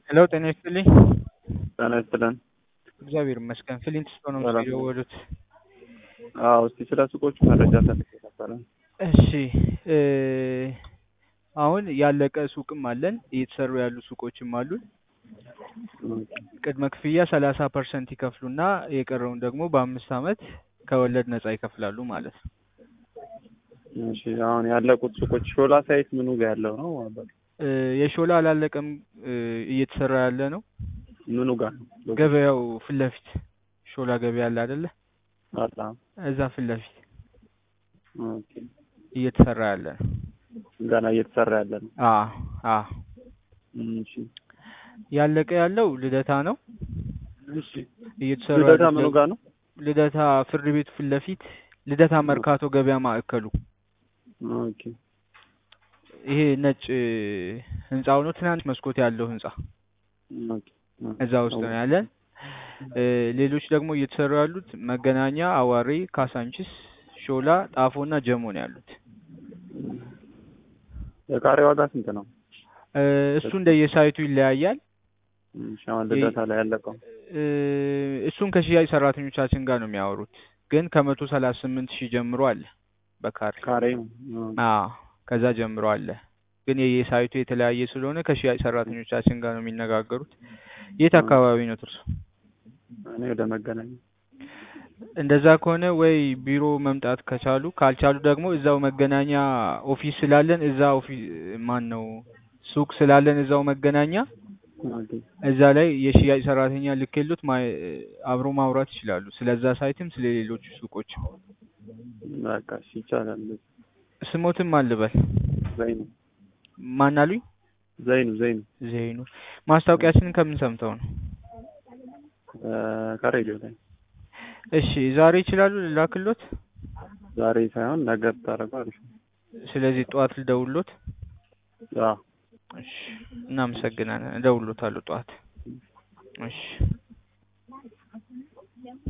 ሄሎ ጤና ይስጥልኝ። ጤና ይስጥልን። እግዚአብሔር ይመስገን። ፍሊንት ስቶን ነው ሰላም ነው። የደወሉት? አዎ እስቲ ስለ ሱቆቹ መረጃ ፈልጌ ነበረ። እሺ እ አሁን ያለቀ ሱቅም አለን፣ እየተሰሩ ያሉ ሱቆችም አሉን። ቅድመ ክፍያ ሰላሳ ፐርሰንት ይከፍሉና የቀረውን ደግሞ በአምስት ዓመት ከወለድ ነጻ ይከፍላሉ ማለት ነው። እሺ አሁን ያለቁት ሱቆች ሾላ ሳይት ምኑ ጋር ያለው ነው? እ የሾላ አላለቀም፣ እ እየተሰራ ያለ ነው። ምኑ ጋር ነው? ገበያው ፊት ለፊት ሾላ ገበያ አለ አይደለ? አላ እዛ ፊት ለፊት ኦኬ። እየተሰራ ያለ ነው። ገና እየተሰራ ያለ ነው። አ አ እሺ ያለቀ ያለው ልደታ ነው። እሺ እየተሰሩ ልደታ ያሉት ምኑ ደግሞ- ጋር ነው? ልደታ ፍርድ ቤቱ ፊት ለፊት ልደታ መርካቶ ገበያ ማዕከሉ ኦኬ ይሄ ነጭ ህንጻው ነው። ትናንሽ መስኮት ያለው ህንጻ ኦኬ እዛ ውስጥ ነው ያለን። እ ሌሎች ደግሞ እየተሰሩ ያሉት መገናኛ፣ አዋሬ፣ ካሳንቺስ፣ ሾላ፣ ጣፎ እና ጀሞ ነው ያሉት። የካሬ ዋጋ ስንት ነው? እ እሱ እንደየሳይቱ ይለያያል። እሺ አሁን ልደታ ላይ ያለቀው እ እሱን ከሽያጭ ሰራተኞቻችን ጋር ነው የሚያወሩት። ግን ከመቶ ሰላሳ ስምንት ሺህ ጀምሮ አለ በካሬ ካሬ አዎ ከዛ ጀምሮ አለ። ግን የየሳይቱ የተለያየ ስለሆነ ከሽያጭ ሰራተኞቻችን ጋር ነው የሚነጋገሩት። የት አካባቢ ነው እርሶ? እኔ ወደ መገናኛ እንደዛ ከሆነ ወይ ቢሮ መምጣት ከቻሉ፣ ካልቻሉ ደግሞ እዛው መገናኛ ኦፊስ ስላለን እዛ ኦፊስ ማን ነው ሱቅ ስላለን እዛው መገናኛ ኦኬ እዛ ላይ የሽያጭ ሰራተኛ ልኬሎት ማ- አብሮ ማውራት ይችላሉ። ስለዛ ሳይትም ስለ ሌሎቹ ሱቆች በቃ እሺ ይቻላል። ስሞትም አልበል ዘይኑ ማን አሉኝ? ዘይኑ ዘይኑ ዘይኑ ማስታወቂያችንን ከምን ሰምተው ነው? እ ከሬዲዮ ላይ እሺ ዛሬ ይችላሉ ልላክሎት? ዛሬ ሳይሆን ነገ ብታደርገው አሪፍ ነው። ስለዚህ ጠዋት ልደውሎት? አዎ እሺ እናመሰግናለን። እደውሎታለሁ ጠዋት። እሺ